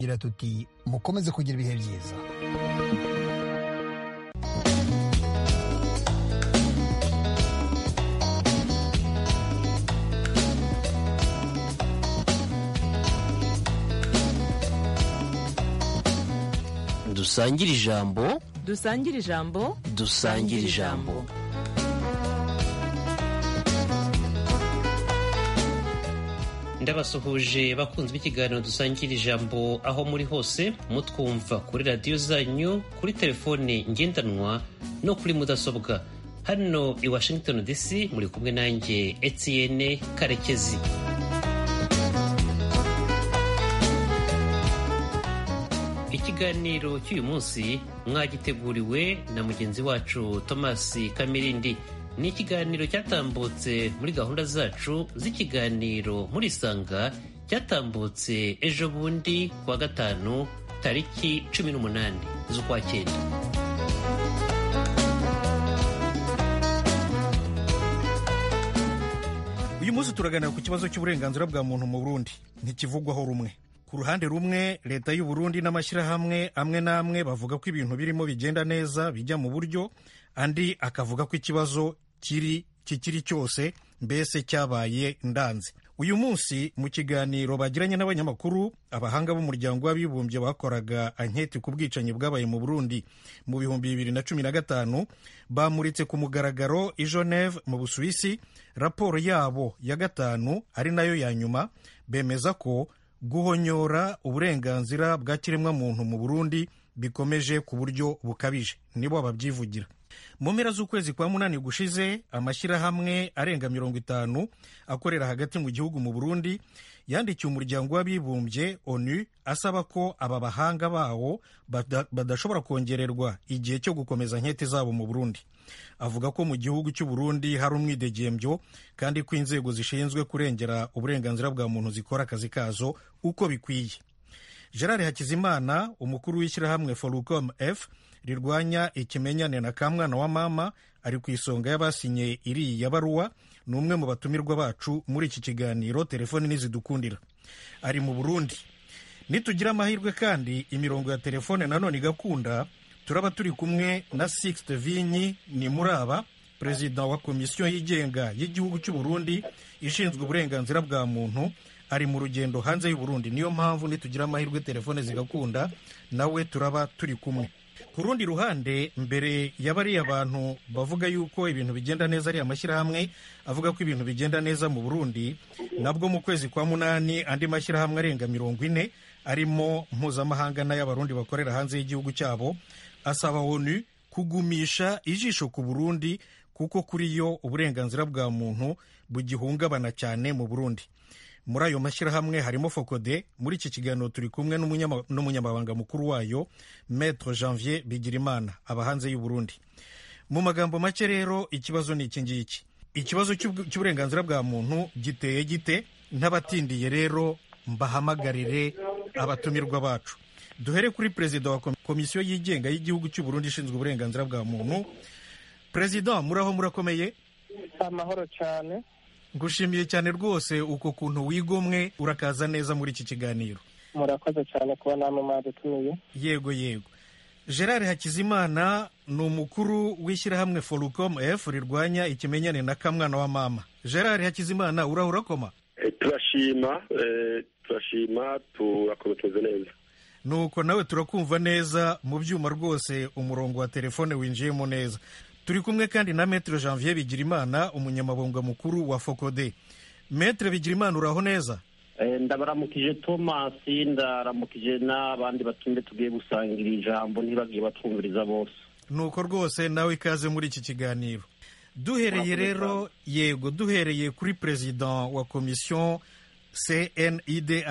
gira tuti mukomeze kugira ibihe byiza dusangire ijambo dusangire ijambo dusangire ijambo ndabasuhuje bakunze b'ikiganiro dusangira ijambo aho muri hose mutwumva kuri radiyo zanyu kuri telefone ngendanwa no kuri mudasobwa hano i washington dc muri kumwe nanjye etienne karekezi ikiganiro cy'uyu munsi mwagiteguriwe na mugenzi wacu thomas kamirindi ni ikiganiro cyatambutse muri gahunda zacu z'ikiganiro muri isanga cyatambutse ejo bundi kuwa gatanu tariki cumi n'umunani z'ukwa cyenda uyu munsi turaganira ku kibazo cy'uburenganzira bwa muntu mu burundi ntikivugwaho rumwe ku ruhande rumwe leta y'u Burundi n'amashyirahamwe amwe n'amwe bavuga ko ibintu birimo bigenda neza bijya mu buryo andi akavuga ko ikibazo kiri kikiri cyose mbese cyabaye ndanze uyu munsi mu kiganiro bagiranye n'abanyamakuru abahanga b'umuryango w'abibumbye bakoraga anketi ku bwicanyi bwabaye mu burundi mu bihumbi bibiri na cumi na gatanu bamuritse ku mugaragaro i geneve mu busuwisi raporo yabo ya gatanu ari nayo ya nyuma bemeza ko guhonyora uburenganzira bwa kiremwamuntu mu burundi bikomeje ku buryo bukabije nibo babyivugira mu mpera z'ukwezi kwa munani gushize amashyirahamwe arenga mirongo itanu akorera hagati mu gihugu mu burundi yandikiye umuryango w'abibumbye onu asaba ko aba bahanga bawo badashobora kongererwa igihe cyo gukomeza nkete zabo mu burundi avuga ko mu gihugu cy'u Burundi hari umwidegembyo kandi ko inzego zishinzwe kurengera uburenganzira bwa muntu zikora akazi kazo uko bikwiye gerard hakizimana umukuru w'ishyirahamwe forucom f rirwanya ikimenyane na kamwana wa mama ari ku isonga y'abasinye iriya baruwa ni umwe mu batumirwa bacu muri iki kiganiro telefoni nizidukundira ari mu burundi nitugira amahirwe kandi imirongo ya telefone nanone igakunda turaba turi kumwe na Sixte Vinyi ni muraba perezida wa komisiyo yigenga y'igihugu cy'u Burundi ishinzwe uburenganzira bwa muntu ari mu rugendo hanze y'u Burundi niyo mpamvu nitugira amahirwe telefone zigakunda nawe turaba turi kumwe ku rundi ruhande mbere ya bariya bantu bavuga yuko ibintu bigenda neza ari amashyirahamwe avuga ko ibintu bigenda neza mu Burundi nabwo mu kwezi kwa munani andi mashyirahamwe arenga mirongo ine arimo mpuzamahanga n'ay'abarundi bakorera hanze y'igihugu cyabo asaba onu kugumisha ijisho ku Burundi kuko kuri yo uburenganzira bwa muntu bugihungabana cyane mu Burundi muri ayo mashyirahamwe harimo fokode muri iki kiganiro turi kumwe n'umunyamabanga mukuru wayo maître janvier bigirimana aba hanze y'u Burundi mu magambo make rero ikibazo ni iki ngiki ikibazo cy'uburenganzira bwa muntu giteye gite ntabatindiye rero mbahamagarire abatumirwa bacu duhere kuri perezida wa komisiyo yigenga y'igihugu cy'u Burundi ishinzwe uburenganzira bwa muntu perezida muraho murakomeye amahoro cyane ngushimiye cyane rwose uko kuntu wigomwe urakaza neza muri iki kiganiro murakoze cyane kuba namwe mwadutumiye yego yego gerard hakizimana ni umukuru w'ishyirahamwe forucom f rirwanya ikimenyane na kamwana wa mama gerard hakizimana uraho urakoma turashima turashima turakomeza neza nuko nawe turakumva neza mu byuma rwose umurongo wa telefone winjiyemo neza turi kumwe kandi na metere janvier bigirimana umunyamabanga mukuru wa fokode metere bigirimana uraho neza ndabaramukije thomas ndaramukije n'abandi batumye tugiye gusangira ijambo ntibagiye batwumviriza bose nuko rwose nawe ikaze muri iki kiganiro duhereye rero yego duhereye kuri perezida wa komisiyo cnidh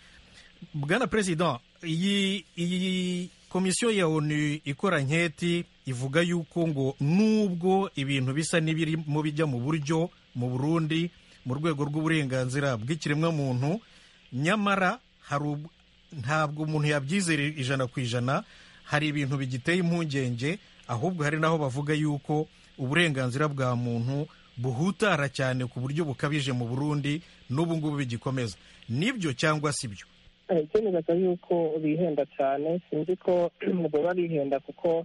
bwana perezida iyi iyi komisiyo ya onu ikora nketi ivuga yuko ngo nubwo ibintu bisa n'ibirimo bijya mu buryo mu burundi mu rwego rw'uburenganzira bw'ikiremwamuntu nyamara ntabwo umuntu yabyizera ijana ku ijana hari ibintu bigiteye impungenge ahubwo hari n'aho bavuga yuko uburenganzira bwa muntu buhutara cyane ku buryo bukabije mu burundi n'ubu ngubu bigikomeza nibyo cyangwa si byo icyo nibaza yuko bihenda cyane sinzi ko baba bihenda kuko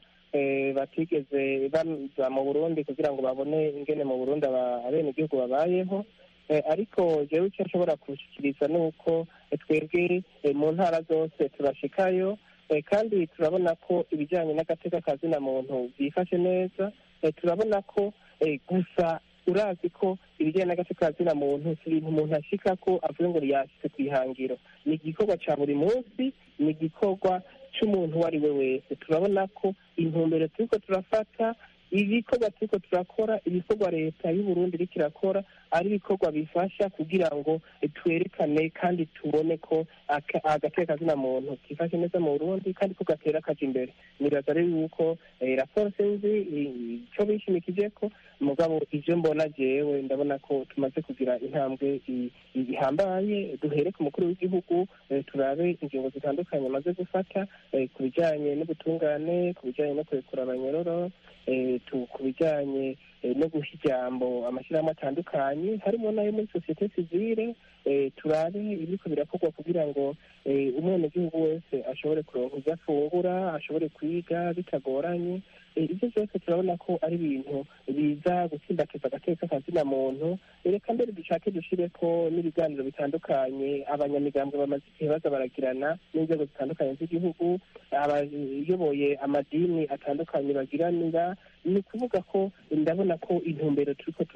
batigeze baza mu burundi kugira ngo babone ingene mu burundi abenegihugu babayeho ariko jewe icyo nshobora kubishyikiriza ni uko twebwe mu ntara zose turashikayo kandi turabona ko ibijyanye n'agateka kazina muntu byifashe neza turabona ko gusa urazi ko ibijyanye n'agateka kazina muntu si ibintu umuntu ashika ko avuga ngo yashyize ku ihangiro ni igikorwa cya buri munsi ni igikorwa cy'umuntu uwo ari we wese turabona ko intumbero turiko turafata ibikorwa turiko turakora ibikorwa leta y'uburundi iriko irakora ari ibikorwa bifasha kugira ngo twerekane kandi tubone ko agateka kazina muntu kifashe neza mu burundi kandi ko gatera akaja imbere nibaza rero yuko raporo sinzi ico bishimikije ko mugabo ivyo mbona jewe ndabona ko tumaze kugira intambwe ihambaye duhere ku mukuru w'igihugu turabe ingingo zitandukanye amaze gufata ku bijanye n'ubutungane ku bijanye no kurekura abanyororo ku bijyanye no guha ijambo amashyirahamwe atandukanye harimo n'ayo muri sosiyete sivile turabe ibiko birakorwa kugira ngo umwenegihugu wese ashobore kuronka ibyo afungura ashobore kwiga bitagoranye ibyo byose turabona ko ari ibintu biza gutsimbatiza agateka kazina muntu reka mbere dushake dushire ko n'ibiganiro bitandukanye abanyamigambwe bamaze igihe baza baragirana n'inzego zitandukanye z'igihugu abayoboye amadini atandukanye bagiranira ni ukuvuga ko ndabona ko intumbero turiko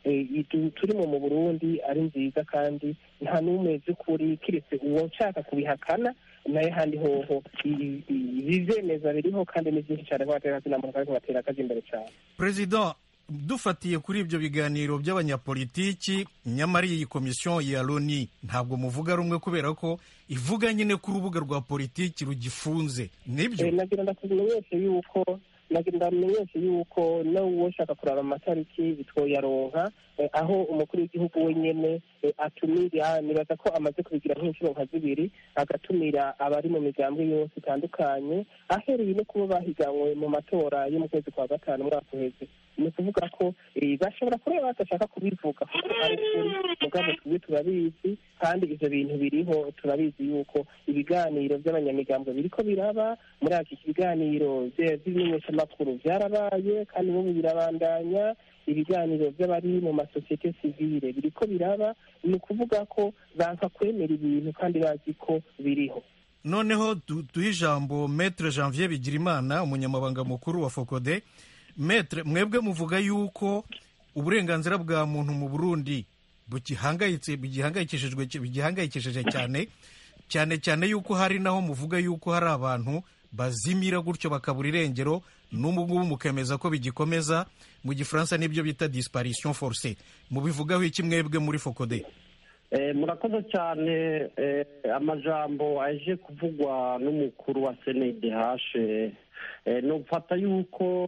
turimo mu burundi ari nziza kandi nta n'umwe by'ukuri kiretse uwo nshaka kubihakana nayo handi hoho ibizemeza biriho kandi ni byinshi cyane nk'abatera kazina muntu ariko batera akazi imbere cyane perezida dufatiye kuri ibyo biganiro by'abanyapolitiki nyamara iyi komisiyo ya loni ntabwo muvuga rumwe kubera ko ivuga nyine ko urubuga rwa politiki rugifunze nibyo nagira ndakumenyeshe yuko nagira ndamenyeshe yuko n'uwo ushaka kuraba amatariki bitwoyaronka aho umukuru w'igihugu wenyine atumira nibaza ko amaze kubigira nk'inshuro nka zibiri agatumira abari mu migambwe yose itandukanye ahereye no kuba bahiganwe mu matora yo mu kwezi kwa gatanu umwaka uheze ni ukuvuga ko bashobora kuba badashaka kubivuga kuko ari ukuri mugabo twebwe turabizi kandi ivyo bintu biriho turabizi yuko ibiganiro by'abanyamigambwe biriko biraba muri iki biganiro by'ibimenyeshamakuru byarabaye kandi n'ubu birabandanya ibiganiro by'abari mu masosiyete sivile biriko biraba ni ukuvuga ko banka kwemera ibintu kandi bazi ko biriho noneho duhe ijambo metre janvier bigirimana umunyamabanga mukuru wa fokode metre mwebwe muvuga yuko uburenganzira bwa muntu mu burundi bugihangayitse bigihangayikishijwe bigihangayikishije cyane cyane cyane yuko hari naho muvuga yuko hari abantu bazimira gutyo bakabura irengero n'ubu ngubu mukemeza ko bigikomeza mu gifaransa n'ibyo bita disparition forcée mubivugaho iki mwebwe muri fokode murakoze cyane amajambo aje kuvugwa n'umukuru wa senede hashe nufata yuko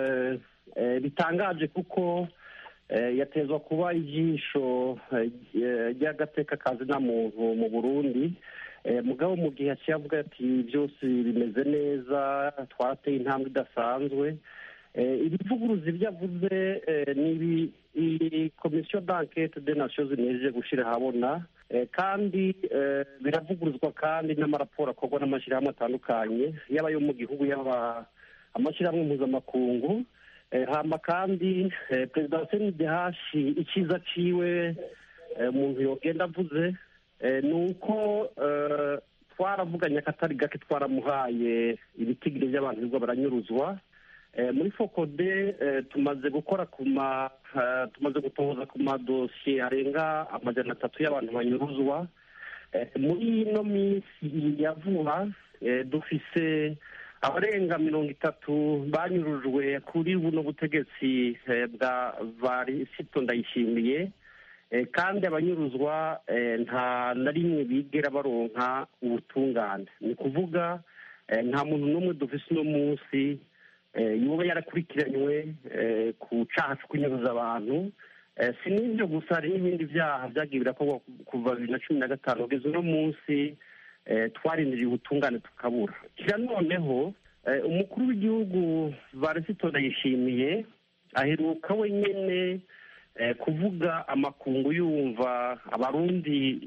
bitangaje kuko yatezwa kuba ijisho ry'agateka kazina muntu mu burundi mugabo mu gihe yaciye avuga ati byose bimeze neza twarateye intambwe idasanzwe ibivuguruzi ibyo avuze ni iyi komisiyo d'enquête de nations unies gushyira ahabona kandi biravuguruzwa kandi n'amaraporo akorwa n'amashyirahamwe atandukanye yaba ayo mu gihugu yaba amashyirahamwe mpuzamakungu hamba kandi perezida wa senidehashi icyiza ciwe umuntu yogenda avuze ni uko twaravuganye akatari gake twaramuhaye ibitigiri by'abantu birirwa baranyuruzwa muri fokode tumaze gukora ku ma tumaze gutoza ku madosiye arenga amajana atatu y'abantu banyuruzwa muri ino minsi ya vuba dufise abarenga mirongo itatu banyurujwe kuri buno butegetsi bwa varisito ndayishimiye kandi abanyuruzwa nta na rimwe bigera baronka ubutungane ni ukuvuga nta muntu n'umwe dufise uno munsi yoba yarakurikiranywe ku cyaha cyo kunyuruza abantu si n'ibyo gusa hari n'ibindi byaha byagiye birakorwa kuva bibiri na cumi na gatanu kugeza uno munsi twarindiriye ubutungane tukabura kira noneho umukuru w'igihugu varisito ndayishimiye aheruka wenyine kuvuga amakungu yumva abarundi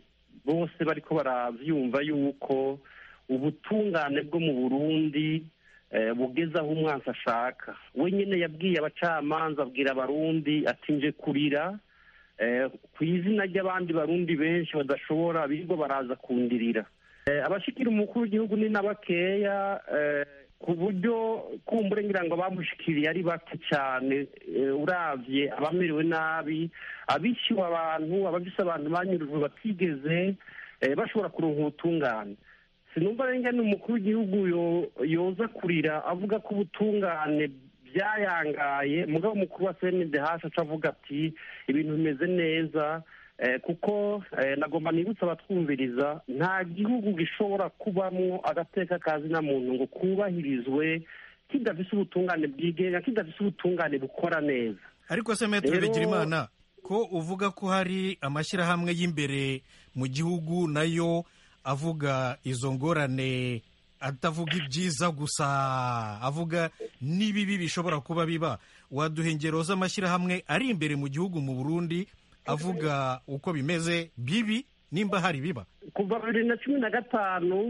bose bariko baravyumva yuko ubutungane bwo mu burundi bugeze aho umwansi ashaka we nyine yabwiye abacamanza abwira abarundi ati nje kurira ku izina ry'abandi barundi benshi badashobora birirwa baraza kundirira abashikira umukuru w'igihugu ni na bakeya ku buryo kumbure ngira ngo bamushikiriye ari bake cyane uravye abamerewe nabi abishyuwe abantu abafise abantu banyurujwe batigeze bashobora kuronka ubutungane sinumva renge ni umukuru w'igihugu yoza kurira avuga ko ubutungane byayangaye mugabo umukuru wa cndh aca avuga ati ibintu bimeze neza kuko nagomba nibutsa abatwumviriza nta gihugu gishobora kubamwo agateka kazi na muntu ngo kubahirizwe kidafise ubutungane bwigenga kidafise ubutungane bukora neza ariko se metero bigirimana ko uvuga ko hari amashyirahamwe y'imbere mu gihugu nayo avuga izo ngorane atavuga ibyiza gusa avuga n'ibibi bishobora kuba biba waduha ingero z'amashyirahamwe ari imbere mu gihugu mu burundi avuga uko bimeze bibi nimba hari biba kuva bibiri na cumi na gatanu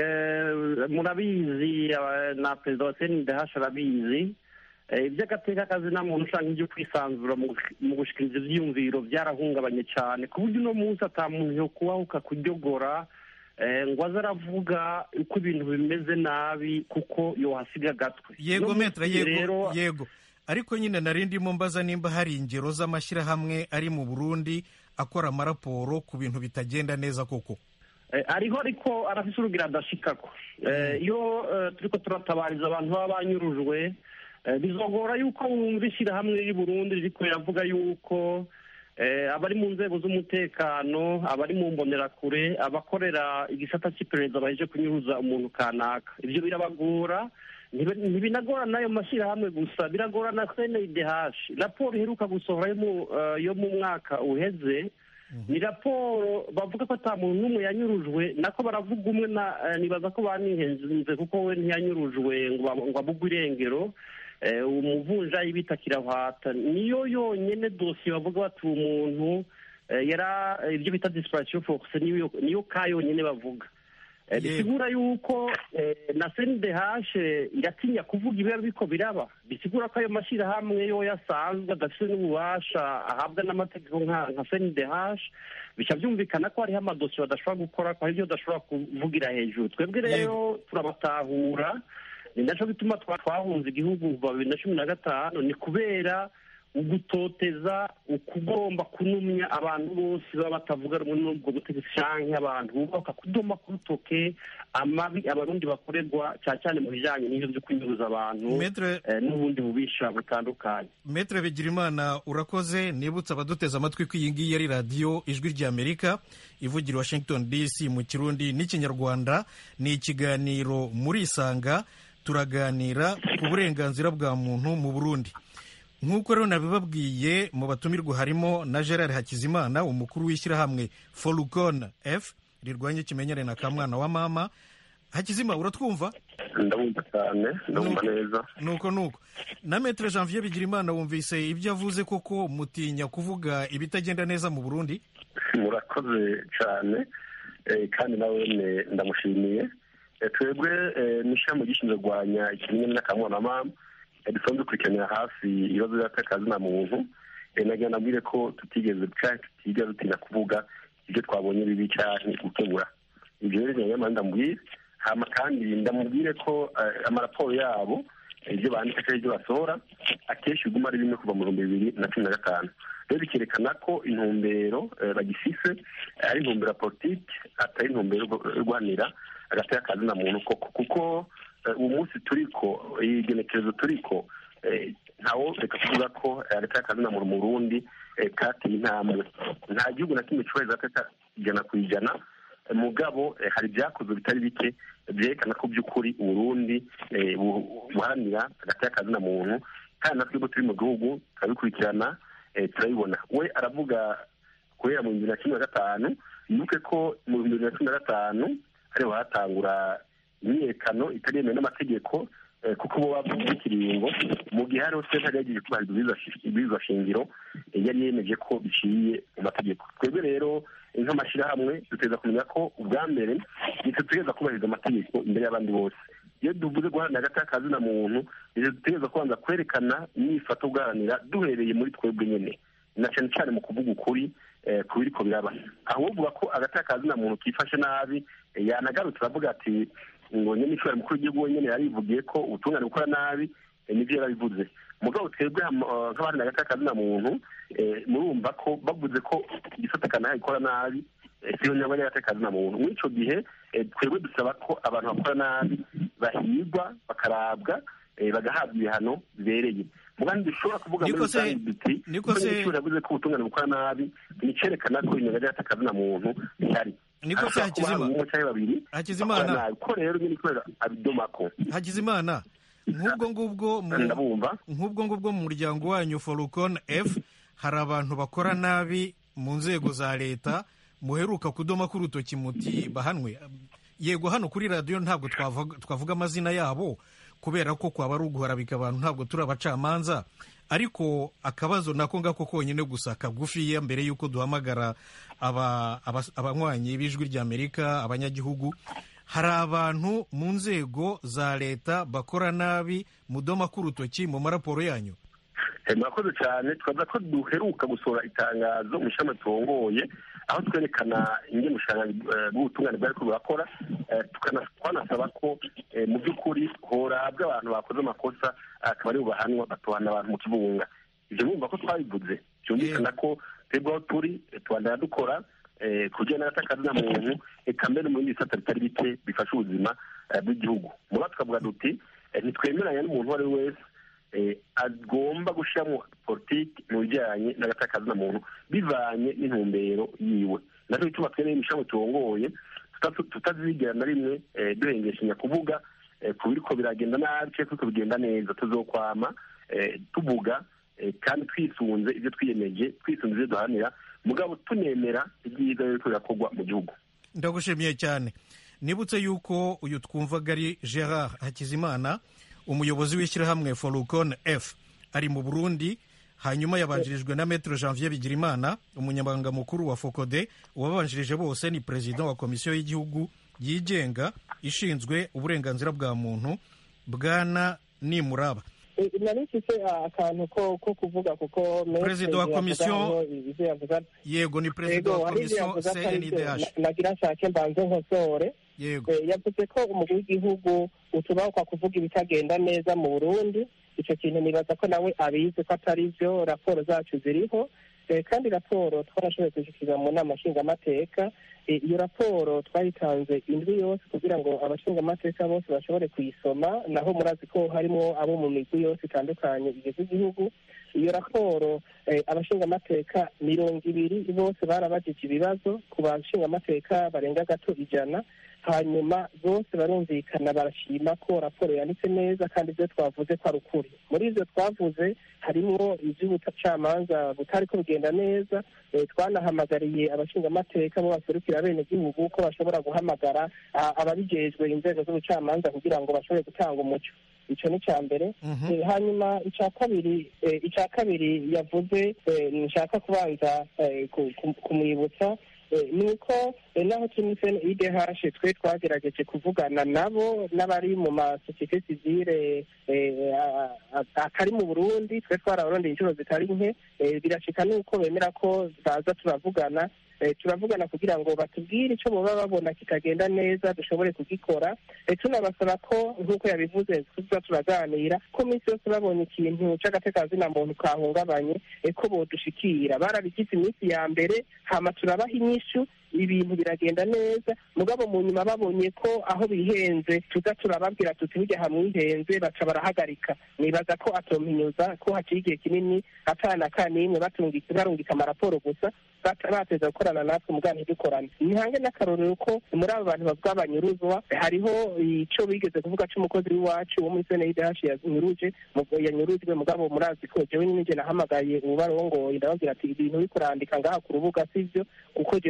murabizi na perezida wa cndh arabizi iby'agateka kazi nta muntu ushaka ibyo kwisanzura mu gushikiriza ibyiyumviro byarahungabanye cyane ku buryo uno munsi atamuntu yo kubahuka kuryogora ngo aze aravuga uko ibintu bimeze nabi kuko yohasiga agatwe yego metra yego yego ariko nyine nari ndimo mbaza nimba hari ingero z'amashyirahamwe ari mu burundi akora amaraporo ku bintu bitagenda neza koko ariho ariko arafise urugira adashikako iyo turiko turatabariza abantu baba banyurujwe bizogora yuko wumva ishyirahamwe riri burundi ririko riravuga yuko abari mu nzego z'umutekano abari mu mbonerakure abakorera igisata cy'iperereza baheje kunyuruza umuntu kanaka ibyo birabagora ntibinagora n'ayo mashyirahamwe gusa biragora na cndh raporo iheruka gusohora yo mu mwaka uheze ni raporo bavuga ko ata muntu n'umwe yanyurujwe nako baravuga umwe nibaza ko banihenze kuko we ntiyanyurujwe ngo abugwe irengero umuvunjayi bita kirahwata niyo yonyine dosiye bavuga bati umuntu yara ibyo bita disipurasiyo fokuse niyo ka yonyine bavuga bisigura yuko na cndh yatinya kuvuga ibiba biko biraba bisigura ko ayo mashyirahamwe yo yasanzwe adafite n'ububasha ahabwa n'amategeko nka cndh bica byumvikana ko hariho amadosiye badashobora gukora ko hari ibyo badashobora kuvugira hejuru twebwe rero turabatahura ni nacyo bituma twahunze igihugu kuva bibiri na cumi na gatanu ni kubera ugutoteza ukugomba kunumya abantu bose baba batavuga rumwe n'ubwo butegetsi canke abantu bubaka kudoma ku rutoke amabi abarundi bakorerwa cyane cyane mu bijanye n'ivyo vyo kunyuruza abantu n'ubundi bubisha butandukanye metre bigirimana urakoze nibutsa abaduteze amatwi ko iyi ngiyi ari radiyo ijwi ry'amerika ivugira washington dc mu kirundi n'ikinyarwanda ni ikiganiro muri isanga turaganira ku burenganzira bwa muntu mu burundi nk'uko rero nabibabwiye mu batumirwa harimo na gerard hakizimana umukuru w'ishyirahamwe forukon f rirwanya ikimenyane na kamwana wa mama hakizima uratwumva ndabumva cyane ndabumva neza nuko nuko na metre janvier bigirimana wumvise ibyo avuze koko mutinya kuvuga ibitagenda neza mu burundi murakoze cyane kandi nawe ndamushimiye twebwe n'ishyirahamwe gishinzwe kurwanya ikimenyane n'akamwana wa mama dusanzwe dukurikiranira hafi ibibazo by'akazi na muntu nagira nabwire ko tutigeze tutigeze dutinya kuvuga ibyo twabonye bibi cyane gukemura ibyo rero nyuma ndamubwire hama kandi ndamubwire ko amaraporo yabo ibyo bandika cyangwa ibyo basohora akenshi biguma ari bimwe kuva mu bihumbi bibiri na cumi na gatanu rero bikerekana ko intumbero bagifise ari intumbero ya politiki atari intumbero yo guhanira agateka akazi na muntu koko kuko uwo munsi turiko igenekerezo turiko ntawo reka kuvuga ko agateka akazi na muntu mu burundi kateye intambwe nta gihugu na kimwe cyubahiriza agateka ijana ku ijana mugabo hari ibyakozwe bitari bike byerekana ko by'ukuri uburundi buharanira agateka akazi na muntu kandi natwe ubwo turi mu gihugu turabikurikirana turabibona we aravuga guhera mu bibiri na cumi na gatanu yibuke ko mu bihumbi bibiri na cumi na gatanu ariho hatangura imyiyerekano itari yemewe n'amategeko kuko bo bavuze ikiringo mu gihe hariho sentare yagiye kubahiriza ibwirizwa shingiro yari yemeje ko biciye mu mategeko twebwe rero nk'amashyirahamwe duteza kumenya ko ubwa mbere nitwe dutegereza kubahiriza amategeko imbere y'abandi bose iyo duvuze guharanira hagati y'akazina muntu nitwe dutegereza kubanza kwerekana imyifato guharanira duhereye muri twebwe nyine na cyane cyane mu kuvuga ukuri ku biriko biraba aho uvuga ko agati y'akazina muntu kifashe nabi yanagarutse aravuga ati ngo nyine ishobora mukuru w'igihugu wenyine yarivugiye ko ubutungane bukora nabi nibyo yarabivuze mugabo twebwe nk'abandi hagati y'akazina muntu murumva ko bavuze ko igisata kanaka gikora nabi siyo nyabwo y'agati y'akazina muntu muri icyo gihe twebwe dusaba ko abantu bakora nabi bahigwa bakarabwa bagahabwa ibihano bibereye mugandi dushobora kuvuga muri rusange duti niko se yavuze ko ubutungane bukora nabi nicyerekana ko inyungu y'agati y'akazina muntu ihari niko se hakizimana babiri hakizimana ko rero nyine kubera abidomako hakizimana nk'ubwo ngubwo mu ndabumva nk'ubwo ngubwo mu muryango wanyu forukon f hari abantu bakora nabi mu nzego za leta muheruka kudoma k'urutoki muti bahanwe yego hano kuri radiyo ntabwo twavuga amazina yabo kubera ko kwaba ari uguharabika abantu ntabwo turi abacamanza ariko akabazo nako ngako konyine gusa kagufiya mbere y'uko duhamagara abanywanyi b'ijwi ry'amerika abanyagihugu hari abantu mu nzego za leta bakora nabi mudoma k'urutoki mu maraporo yanyu murakoze cyane twavuga ko duheruka gusohora itangazo mu ishami turongoye aho twerekana ingene ubushakashatsi bw'ubutungane bwari ko burakora twanasaba ko mu by'ukuri horabwa abantu bakoze amakosa akaba ari bubahanwa batuhana abantu mu kibunga ibyo bumva ko twabivuze byumvikana ko twebwe aho turi tubandana dukora ku bijyanye n'agatakaza muntu eka mbere mu bindi bisata bitari bike bifasha ubuzima bw'igihugu muba tukavuga duti ntitwemeranya n'umuntu uwo ari we wese agomba gushyiramo politiki mu bijyanye n'agatakaza muntu bivanye n'intumbero yiwe nacyo bituma twene imishami turongoye tutazigera na rimwe duhengeshanya kuvuga ku biriko biragenda nabi cyangwa biriko bigenda neza tuzokwama tuvuga kandi twisunze ibyo twiyemeje twisunze ibyo duharanira mugabo tunemera ibyiza biriko birakorwa mu gihugu ndagushimiye cyane nibutse yuko uyu twumvaga ari gerard hakizimana umuyobozi w'ishyirahamwe forukon f ari mu burundi hanyuma yabanjirijwe na metero janvier bigirimana umunyamabanga mukuru wa fokode uwabanjirije bose ni perezida wa komisiyo y'igihugu yigenga ishinzwe uburenganzira bwa muntu bwana nimuraba nari mfite akantu ko ko kuvuga kuko perezida wa komisiyo yego ni perezida wa komisiyo cndh nagira nshake mbanze nkosore yego yavuze ko umugwi w'igihugu utubahuka kuvuga ibitagenda neza mu burundi icyo kintu nibaza ko nawe abizi ko atari byo raporo zacu ziriho kandi raporo twarashoboye kuzishyira mu nama nshingamateka iyo raporo twayitanze indwi yose kugira ngo abashingamateka bose bashobore kuyisoma naho murazi ko harimo abo mu migwi yose itandukanye igize igihugu iyo raporo abashingamateka mirongo ibiri bose barabajije ibibazo ku bashingamateka barenga gato ijana hanyuma bose barumvikana barashima ko raporo yanditse neza kandi ibyo twavuze ko ari ukuri muri ibyo twavuze harimo iby'ubucamanza butari ko bugenda neza twanahamagariye abashingamateka bo baserukira abenegihugu ko bashobora guhamagara ababijejwe inzego z'ubucamanza kugira ngo bashobore gutanga umuco icyo ni icya mbere hanyuma icya kabiri icya kabiri yavuze nshaka kubanza kumwibutsa ni uko naho turi muri sene idehashe twe twagerageje kuvugana nabo n'abari mu masosiyete sivire atari mu burundi twe twarabarondeye inshuro zitari nke birashika nuko bemera ko baza turavugana turavugana kugira ngo batubwire icyo baba babona kitagenda neza dushobore kugikora tunabasaba ko nk'uko yabivuze tuza turaganira ko minsi yose babonye ikintu cy'agatekazina muntu kahungabanye ko bodushikira barabigize iminsi ya mbere hama turabaha inyishu ibintu biragenda neza mugabo mu nyuma babonye ko aho bihenze tuza turababwira tuti burya hamwihenze baca barahagarika nibaza ko atompinyuza ko hakiri igihe kinini atana kanimwe barungika amaraporo gusa bateza gukorana natwe mugana ntidukorane ntihange n'akarorero ko muri abo bantu bavuga banyuruzwa hariho icyo bigeze kuvuga cy'umukozi w'iwacu wo muri seneyidahashi yanyuruje yanyurujwe mugabo murazi ko jewe nyine nahamagaye ubarongoye ndababwira ati ibintu uri kurandika ngaha ku rubuga sivyo kuko jewe turi kumwe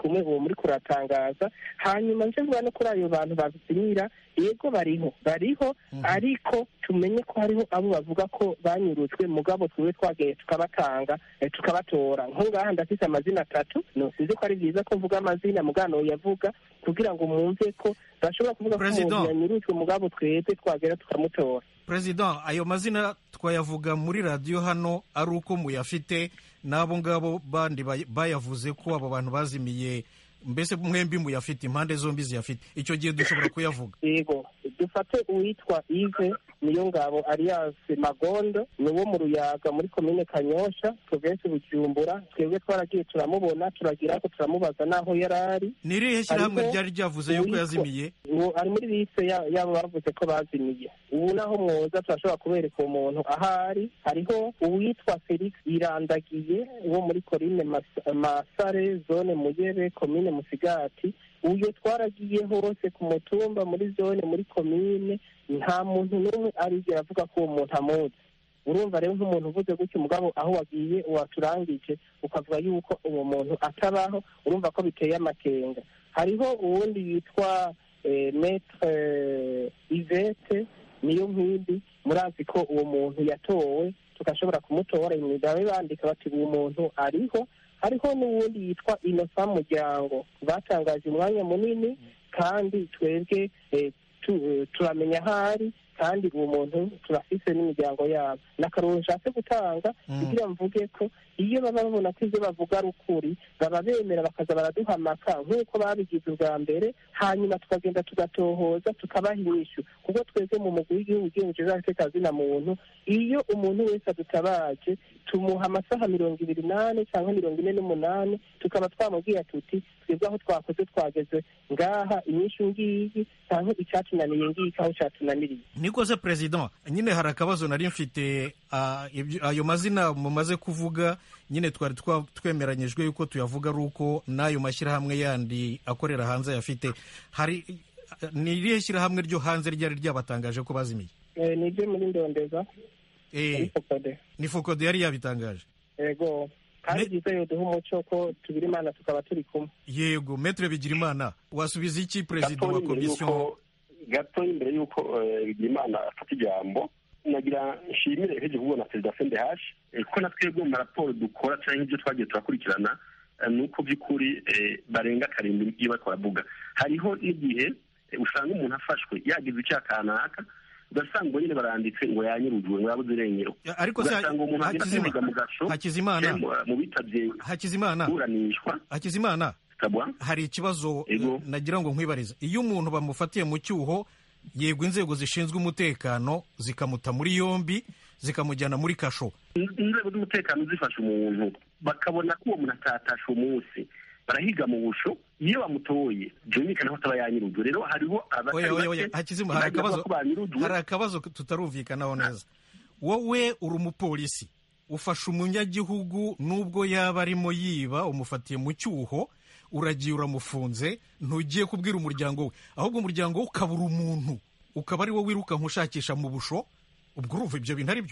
kumwe uwo muri kuratangaza hanyuma nje mvuga no kuri ayo bantu bazimira yego bariho bariho ariko tumenye ko hariho abo bavuga ko banyurutswe mugabo twiwe twagiye tukabatanga eh, tukabatora nk'ungaha ndafise amazina atatu nosize ko ari byiza ko mvuga amazina mugano yavuga kugira ngo mwumve ko bashobora kuvuga ko President. umuntu yanyurutswe mugabo twebwe twagera tukamutora perezida ayo mazina twayavuga muri radiyo hano ari uko muyafite n'abo ngabo bandi bay- bayavuze ko abo bantu bazimiye mbese mwembi muyafite impande zombi ziyafite icyo gihe dushobora kuyavuga yego dufate uwitwa ive niyo ngabo alias magondo ni uwo mu ruyaga muri komine kanyosha provinsi bujumbura twebwe twaragiye turamubona turagira ko turamubaza n'aho yari ari ni irihe shyirahamwe Hariho ryari ryavuze yuko uwitwa- yazimiye uwo ari muri liste ya- y'abo bavuze ko bazimiye ubu naho mwoza turashobora kubereka uwo muntu ahari hariho uwitwa felix irandagiye wo muri korine Mas- masare zone muyebe komine musigati uyo twaragiye hose ku mutumba muri zone muri komine nta muntu n'umwe arigera avuga ko uwo muntu amuzi urumva rero nk'umuntu uvuze gutyo umugabo aho wagiye waturangije ukavuga yuko uwo muntu atabaho urumva ko biteye amakenga hariho uwundi yitwa eh, metre eh, ivete niyo nkindi murazi ko uwo muntu yatowe tugashobora kumutora imigabo bandika bati uwo muntu ariho hariho n'uwundi yitwa inosa muryango batangaje umwanya munini kandi twebwe eh, tu- eh, turamenya aho ari kandi uwo muntu turafise n'imiryango yabo n'akaruru nshatse gutanga Mm. kugira mvuge ko iyo baba babona ko ibyo bavuga ari ukuri baba bemera bakaza baraduhamaka nk'uko babigize ubwa mbere hanyuma tukagenda tugatohoza tukabaha inyishu kuko twebwe mu mugwi w'igihugu ugenjeje afite na muntu iyo umuntu wese adutabaje tumuha amasaha mirongo ibiri n'ane cyangwa mirongo ine n'umunani tukaba twamubwira tuti twebwe aho twakoze twageze ngaha inyishu ngiyi cyangwa icyatunaniye ngiki aho cyatunaniriye niko se perezida nyine hari akabazo nari mfite ah, ibyo- ayo mazina mumaze kuvuga nyine twari twa- twemeranyijwe yuko tuyavuga ari uko n'ayo mashyirahamwe yandi akorera hanze ayafite hari ni irihe shyirahamwe ryo hanze ryari ryabatangaje ko bazimiye Eh, ni ibyo muri ndondeza Eh, ariko kode ni fokode yari yabitangaje yego kandi Ne- byiza yoduha umuco ko tubira imana tukaba turi kumwe yego metre bigirimana wasubiza iki perezida wa Gatoya imbere komisiyo y'uko- gatoya imbere y'uko eh, Bigirimana afata ijambo nagira nshimire eheje kubona perezida sendehashi kuko na twebwe mu maraporo dukora cyangwa ibyo twagiye turakurikirana eh, ni uko by'ukuri eh, barenga karindwi iyo bariko baravuga hariho n'igihe eh, usanga umuntu afashwe yagize icyaha kanaka ugasanga ngo nyine baranditse ngo yanyurujwe ngo yabuze irengero ariko se ugasanga umuntu agenda Hakizima- akiga mu gasho hakizimana eh, mu- mu bitabye hakizimana kuburanishwa hakizimana tukabwa hari ikibazo Ego. eh, nagira ngo nkwibarize iyo umuntu bamufatiye mu cyuho yego inzego zishinzwe umutekano zikamuta muri yombi zikamujyana muri kasho inzego z'umutekano zifasha umuntu bakabona ko uwo muntu atatashe umunsi barahiga mu busho iyo bamutoye byumvikana ko ataba yanyirujwe rero hariho oya oya oya hakizima hari akabazo ko banyirujwe hari akabazo tutarumvikanaho neza wowe uri umupolisi ufashe umunyagihugu nubwo yaba arimo yiba umufatiye mu cyuho uragiye uramufunze ntugiye kubwira umuryango we ahubwo umuryango we ukabura umuntu ukaba ari wo wirukanka ushakisha mu busho ubwo urumva ibyo bintu ari byo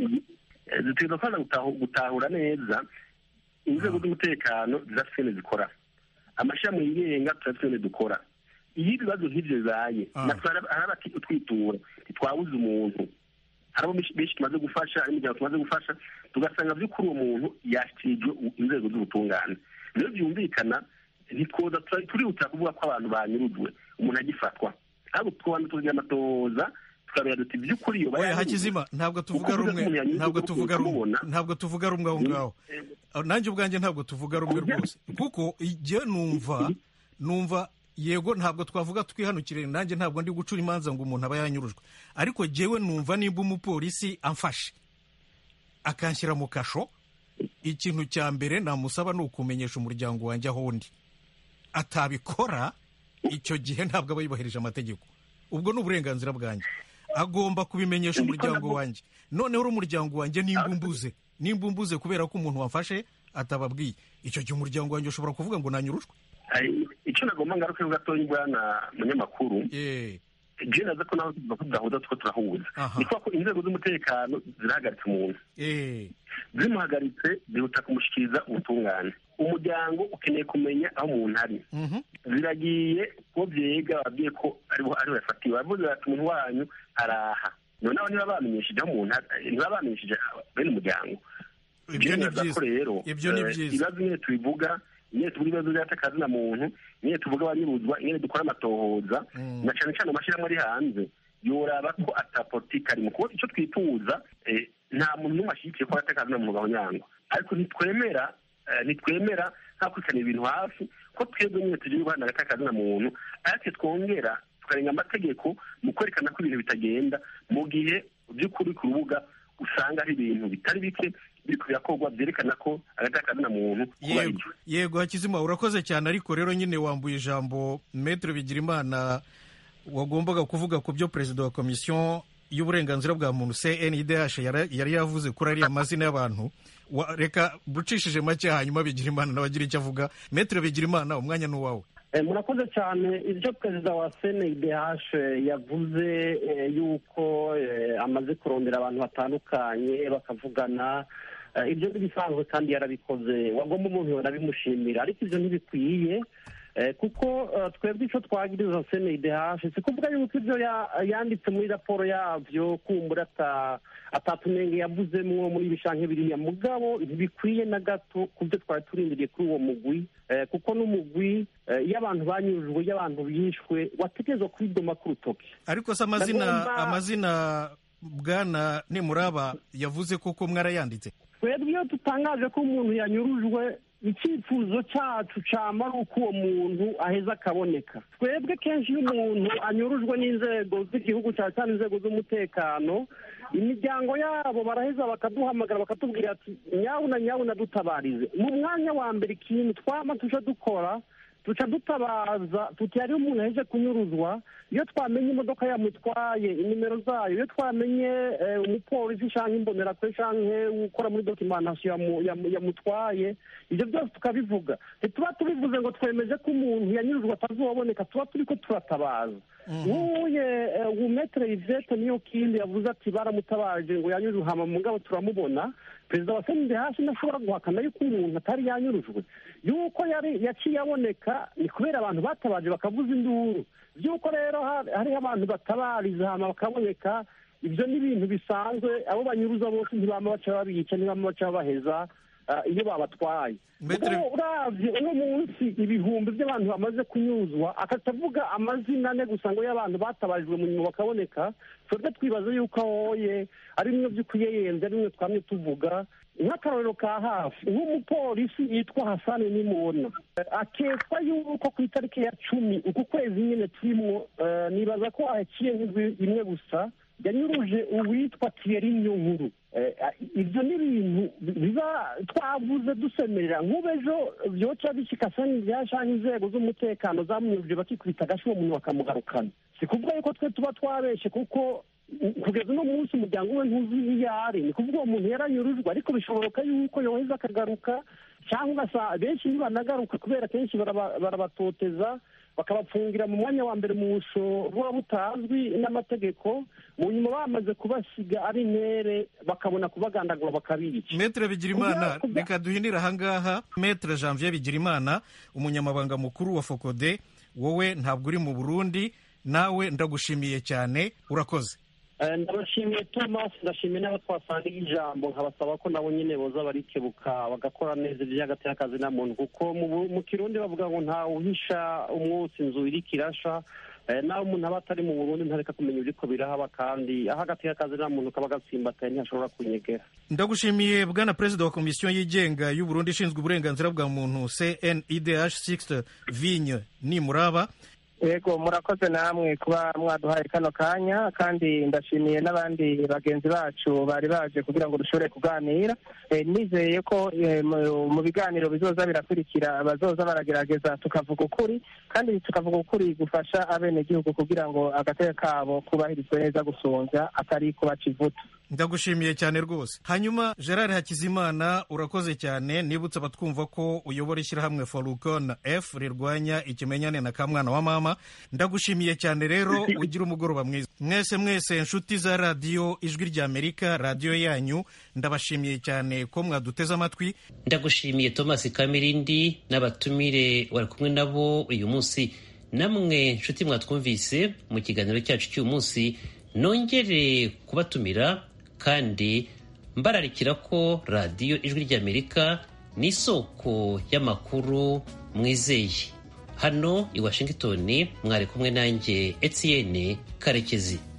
dutegereza kubanza gutahu- gutahura neza inzego z'umutekano zirafite ibintu zikora amashami yigenga turafite ibintu dukora iyo ibibazo nk'ibyo bibaye Ah. natwe hari abati utwitura ntitwabuze umuntu hari abo benshi benshi tumaze gufasha hari imiryango tumaze gufasha tugasanga by'ukuri uwo muntu yashyikirijwe u- inzego z'ubutungane rero byumvikana ntitwoza tura- turihuta kuvuga ko abantu banyurujwe umuntu agifatwa ahubwo tubanza tugira amatohoza tukareba duti by'ukuri iyo oya bayanyurujwe hakizima ntabwo tuvuga Ukuvuga ko rumwe umuntu yanyuze ntabwo kuko tuvuga rumwe kumubona. ntabwo tuvuga rumwe aho ngaho Ah, nanjye ubwanjye ntabwo tuvuga rumwe rwose kuko igihe numva numva yego ntabwo twavuga twihanukire nanjye ntabwo ndi gucura imanza ngo umuntu aba yanyurujwe ariko jyewe numva nimba umupolisi amfashe akanshyira mu kasho ikintu cya mbere namusaba ni ukumenyesha umuryango wanjye aho undi atabikora icyo gihe ntabwo aba yubahirije amategeko ubwo ni uburenganzira bwanjye agomba kubimenyesha umuryango wanjye noneho uri umuryango wanjye nimba umbuze nimba umbuze kubera ko umuntu wamfashe atababwiye icyo gihe umuryango wanjye ushobora kuvuga ngo nanyurushwe Hari icyo nagomba ngaruke gatoya bwana munyamakuru Eh, je naza ko nawe tuvuga ko tudahuza tuko turahuza Aha. ni ko inzego z'umutekano zirahagaritse umuntu eh, zimuhagaritse zihuta kumushyikiriza ubutungane umuryango ukeneye kumenya aho umuntu ari ziragiye ko byega babwiye ko ariho ariho yafatiwe bavuze bati umuntu wanyu araha noneho niba bamenyesheje aho umuntu ari niba bamenyesheje bene umuryango ibyo ni Byemeza ko byiza rero ibyo ni eh, byiza ibibazo nyine tubivuga nyine tuvuga ibibazo by'akazi na muntu nyine tuvuga abanyuruzwa nyine dukora amatohoza na cyane cyane amashyirahamwe ari hanze yoraba ko ata politiki arimo kuko icyo twifuza eh, nta muntu n'umwe ashyigikiye ko atakazi na muntu gahonyangwa ariko ntitwemera eh, ntitwemera nta kwikanira ibintu hafi ko twebwe nyine tugira guhana agatakazi na muntu ariko twongera tukarenga amategeko mu kwerekana ko ibintu bitagenda mu gihe by'ukuri ku rubuga usanga hari ibintu bitari bike biri birakorwa byerekana ko agatakazi na muntu kuba ari yego byo yego hakizima urakoze cyane ariko rero nyine wambuye ijambo metere bigirimana wagombaga kuvuga ku byo perezida wa komisiyo y'uburenganzira bwa muntu cndh yara- yari yavuze kuri ariya mazina y'abantu Wa- reka bucishije make hanyuma bigirimana nawe agira icyo avuga metere bigirimana umwanya ni uwawe Eh, murakoze cyane ibyo perezida wa cndh yavuze eh, yuko eh, amaze kurondera abantu batandukanye bakavugana eh, ibyo ntibisanzwe kandi yarabikoze wagomba umuntu yonabimushimira ariko ibyo ntibikwiye eh, kuko eh, twebwe icyo twagiriza cndh si kuvuga yuko ibyo ya- yanditse muri raporo yabyo kumbura ata atatunenge yavuzemwo muri ibi canke biriya mugabo ntibikwiye na gato ku byo twari turindiriye kuri uwo mugwi eh, kuko n'umugwi eh, iyo abantu banyujwe iyo abantu bishwe wategerezwa kubidoma ku rutoki ariko se amazina Ndagomba- amazina bwana nimuraba yavuze koko mwarayanditse twebwe iyo dutangaje ko umuntu yanyurujwe icyifuzo cyacu cyama ari uko uwo muntu aheza akaboneka twebwe kenshi iyo umuntu anyurujwe n'inzego z'igihugu cyane cyane inzego z'umutekano imiryango yabo baraheza bakaduhamagara bakatubwira ati nyabuna nyabuna dutabarize mu mwanya wa mbere ikintu twama tuje dukora duca dutabaza tuti hariho umuntu aheje kunyuruzwa iyo twamenye imodoka yamutwaye inimero zayo iyo twamenye eh, umupolisi cyangwa imbonerakure cyangwa ukora muri dokimantation yamu- yamu- yamutwaye ibyo byose tukabivuga ntituba tubivuze ngo twemeje ko umuntu yanyurujwe atazoboneka tuba turi ko turatabaza nk'uye umetere ivete niyo kindi yavuze ati baramutabaje ngo yanyurujwe hama mugabo turamubona perezida wa senide hasi ntashobora guhakana yuko umuntu atari yanyurujwe yuko yari yaciye aboneka ni kubera abantu batabaje bakavuza induru by'uko rero ha- hariho abantu batabariza hama bakaboneka ibyo ni ibintu bisanzwe abo banyuruza bose ntibama baca babica ntibama baca babaheza ah, iyo babatwaye Maitre- Kuko uravye uno munsi ibihumbi by'abantu bamaze kunyuzwa akatavuga amazina ane gusa ngo y'abantu batabarijwe mu nyuma bakaboneka twebwe twibaza yuko ahoye ari bimwe by'ukuyeyenze ari bimwe twamye tuvuga nk'akarorero ka hafi nk'umupolisi yitwa hasani nimubona akekwa yuko ku itariki ya cumi uku kwezi nyine turimo eh, nibaza ko haciye nk'indwi imwe gusa yanyuruje uwitwa Thierry Niyonkuru Eh, ibyo ni ibintu biba twavuze dusemerera nk'ubu ejo byoca bishika sani byashanga inzego z'umutekano zamunyuruje bakikubita agashi uwo muntu bakamugarukana si kuvuga yuko twe tuba twabeshe kuko u- kugeza uno munsi umuryango we ntuzi iyo ari ni kuvuga uwo muntu yaranyurujwe ariko bishoboka yuko yoheza akagaruka cyangwa ugasa benshi ntibanagaruka kubera kenshi baraba- barabatoteza bakabapfungira mu mwanya wa mbere mu busho buba butazwi n'amategeko mu nyuma bamaze kubasiga ari intere bakabona kubagandagura bakabica metere bigirimana Kubya- kubya- reka duhinire ahangaha metere janvier bigirimana umunyamabanga mukuru wa fokode wowe ntabwo uri mu burundi nawe ndagushimiye cyane urakoze Eh, ndabashimiye thomas ndashimiye n'abo twasangiye ijambo nkabasaba ko nabo nyine boza barikebuka bagakora neza iby'agati y'akazi na muntu kuko mu Bu- mu kirundi bavuga ngo nta uhisha umwotsi inzu iriko irasha Eh, naho umuntu aba atari mu burundi ntareka kumenya ibiriko birahaba kandi aho agati y'akazi na muntu kaba gatsimbataye ntihashobora kunyegera ndagushimiye bwana perezida wa komisiyo yigenga y'uburundi ishinzwe uburenganzira bwa muntu cnidh 6 vigne nimuraba yego murakoze namwe kuba mwaduhaye kano kanya kandi ndashimiye n'abandi bagenzi bacu bari baje kugira ngo dushobore kuganira Eh, nizeye ko eh, mu- mu biganiro bizoza birakurikira bazoza baragerageza tukavuga ukuri kandi tukavuga ukuri gufasha abenegihugu kugira ngo agateka kabo kubahirizwe neza gusonza atari kubaca ivutu ndagushimiye cyane rwose hanyuma gerard hakizimana urakoze cyane nibutse abatwumva ko uyobora ishyirahamwe forukon f rirwanya ikimenyane na kamwana wa mama ndagushimiye cyane rero ugira umugoroba mwiza mwese mwese inshuti za radiyo ijwi ry'amerika radiyo yanyu ndabashimiye cyane ko mwaduteze amatwi ndagushimiye thomas kamirindi n'abatumire wari kumwe nabo uyu munsi namwe nshuti mwatwumvise mu kiganiro cyacu cy'uyu munsi nongere kubatumira kandi mbararikira ko radiyo ijwi ry'amerika ni isoko y'amakuru mwizeye hano i washington mwari kumwe nanjye etienne karekezi